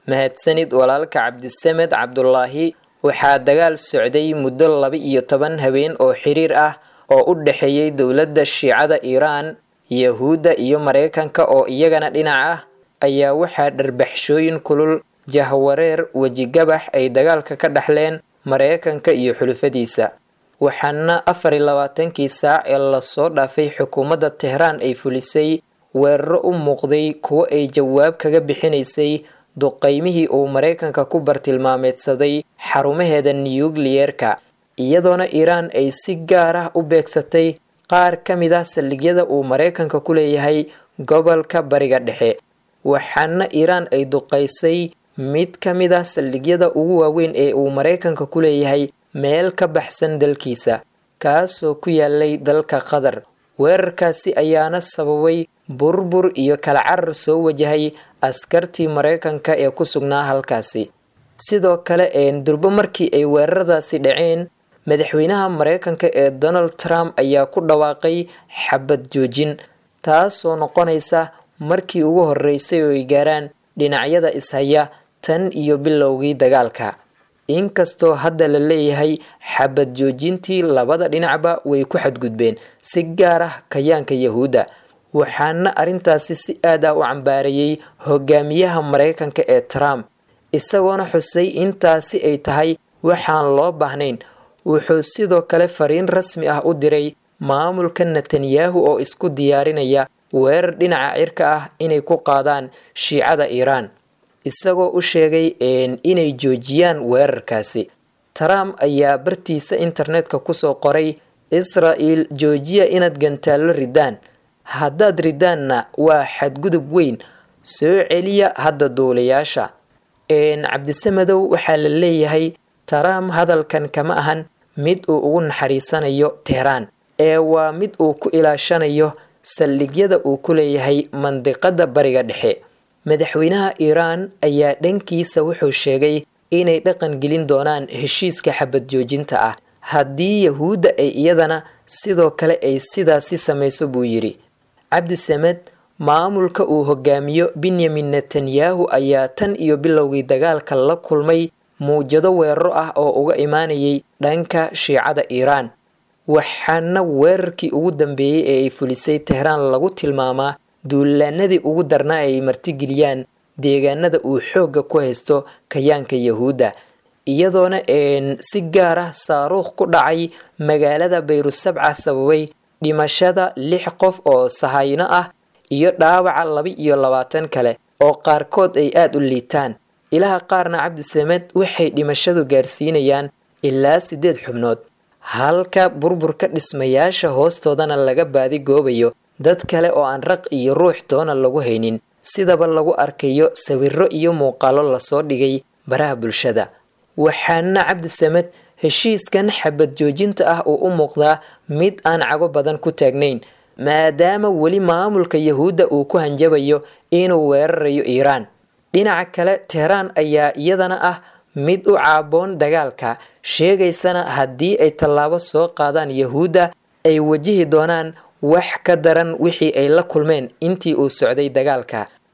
mahadsanid walaalka cabdisamed cabdulaahi waxaa dagaal socday muddo laba iyo toban habeen oo xiriir ah oo u dhexeeyey dowladda shiicada iiraan yahuudda iyo maraykanka oo iyagana dhinac ah ayaa waxaa dharbaxshooyin kulul jahwareer wejigabax ay dagaalka ka dhaxleen maraykanka iyo xulufadiisa waxaana afar iyo labaatankii saac ee lasoo dhaafay xukuumadda tehraan ay fulisay weeraro u muuqday kuwo ay jawaab kaga bixinaysay duqaymihii uu maraykanka ku bartilmaameedsaday xarumaheeda niyukliyeerka iyadoona iiraan ay si gaar ah u beegsatay qaar ka mid ah saldhigyada uu maraykanka ku leeyahay gobolka bariga dhexe waxaana iiraan ay duqaysay mid ka mid ah saldhigyada ugu waaweyn ee uu maraykanka ku leeyahay meel ka baxsan dalkiisa kaasoo ku yaalay dalka qatar weerarkaasi ayaana sababay burbur iyo kala carar soo wajahay askartii maraykanka ee ku sugnaa halkaasi sidoo kale durbo markii ay weeraradaasi dhaceen madaxweynaha maraykanka ee donald trump ayaa ku dhawaaqay xabad joojin taasoo noqonaysa markii ugu horeysay oo ay gaaraan dhinacyada ishaya tan iyo bilowgii dagaalka inkastoo hadda la leeyahay xabad joojintii labada dhinacba way ku xadgudbeen si gaar ah kayaanka yahuudda waxaana arrintaasi si aad ah u cambaareeyey hogaamiyaha maraykanka ee trump isagoona xusay intaasi ay tahay waxaan loo baahnayn wuxuu sidoo kale fariin rasmi ah u diray maamulka netanyahu oo isku diyaarinaya weerar dhinaca cirka ah inay ku qaadaan shiicada iiraan isagoo u sheegay inay joojiyaan weerarkaasi trump ayaa bartiisa internetka kusoo qoray israel joojiya inaad gantaallo ridaan haddaad ridaanna waa xadgudub weyn soo celiya hadda duulayaasha cabdisamadow waxaa la leeyahay trump hadalkan kama ahan mid uu ugu naxariisanayo tehraan ee waa mid uu ku ilaashanayo saldhigyada uu ku leeyahay mandiqada bariga dhexe madaxweynaha iiraan ayaa dhankiisa wuxuu sheegay inay dhaqan gelin doonaan heshiiska xabad joojinta ah haddii yahuudda ay iyadana sidoo kale ay sidaasi samayso buu yidhi cabdisamed maamulka uu hogaamiyo benyamin netanyahu ayaa tan iyo bilowgii dagaalka la kulmay muwjado weeraro ah oo uga imaanayay dhanka shiicada iiraan waxaana weerarkii ugu dambeeyey ee ay fulisay tehraan lagu tilmaamaa duulaanadii ugu darnaa ay martigeliyaan deegaanada uu xoogga ku haysto kayaanka yahuudda iyadoona si gaar ah saaruukh ku dhacay magaalada bayrusabca sababay dhimashada lix qof oo sahayno ah iyo dhaawaca laba iyo labaatan kale oo qaarkood ay aada u liitaan ilaha qaarna cabdisamed waxay dhimashadu gaarsiinayaan ilaa siddeed xubnood halka burburka dhismayaasha hoostoodana laga baadigoobayo dad kale oo aan raq iyo ruux doona lagu haynin sidaba lagu arkayo sawiro iyo muuqaalo lasoo dhigay baraha bulshada waxaana cabdisamed heshiiskan xabad joojinta ah uu u muuqdaa mid aan cago badan ku taagnayn maadaama weli maamulka yahuudda uu ku hanjabayo inuu weerarayo iiraan dhinaca kale tehraan ayaa iyadana ah mid u caaboon dagaalka sheegaysana haddii ay tallaabo soo qaadaan yahuudda ay wajihi doonaan wax ka daran wixii ay la kulmeen intii uu socday dagaalka